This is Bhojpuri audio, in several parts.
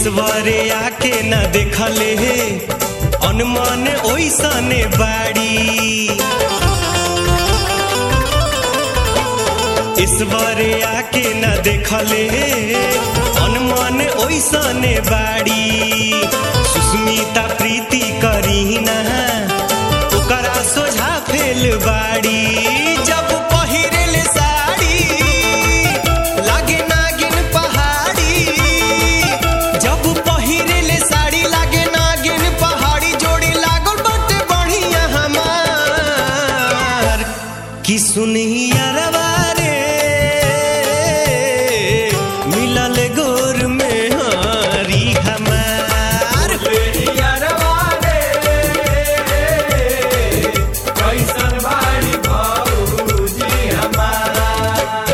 ईश्वरे आके न देखले हे अनुमान ओइसने बाड़ी ईश्वरे आके न देखले हे अनुमान ओइसने बाड़ी सुस्मिता प्रीति करीना ओकरा सोझा फेल बाड़ी जब पहिरेल साड़ी लागे नागिन पहाड़ी जब पहिरेल साड़ी लागे नागिन पहाड़ी जोड़ी लागल बाटे बढ़िया हमार कि सुनिया रे मिलल गोर में हरी हमार कैसन बाड़ी भौजी हमार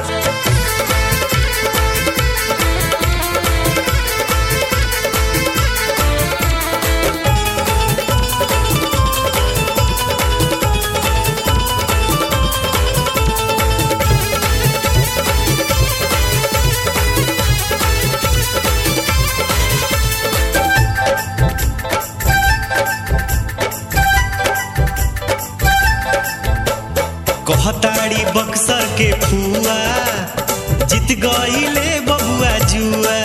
कहताड़ी बक्सर के फुआ जीत गईले बबुआ जुआ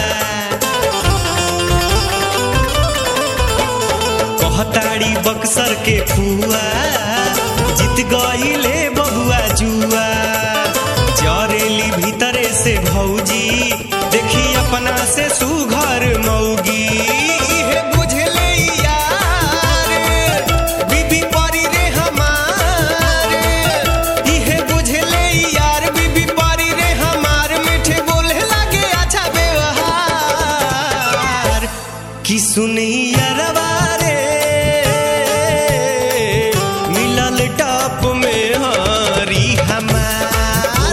कहताड़ी बक्सर के फुआ जीत गईले बबुआ जुआ जरेली भीतरे से भौजी देखी अपना से सुघर मौगी इहे बुझले यार बीबी परी रे हमार इहे बुझले यार बीबी परी रे हमार मीठे बोले लागे अच्छा व्यवहार कि सुनिया रे मिलल टप में हरी हमार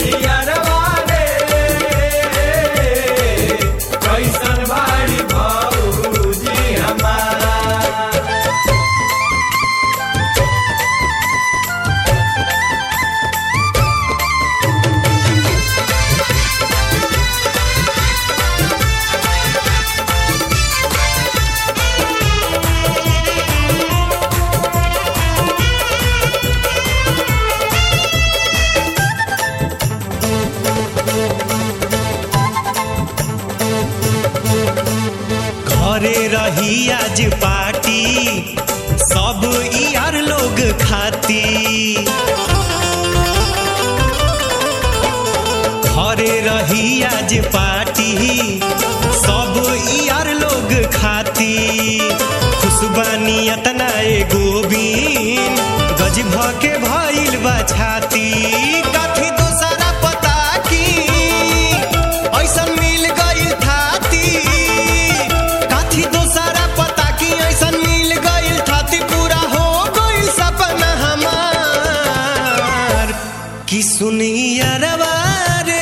कैसन बाड़ी भौजी हमार घरे रही आज पार्टी सब यार लोग खाती घरे रही आज पार्टी सब यार लोग खाती खुशबानी अतना ए गोबिन गज के भइल बा छाती काथी दोसरा पता की ऐसन मिल गइल थाती काथी दोसरा पता की ऐसन मिल गइल थाती पूरा हो गइल सपना हमार कि सुनिया रे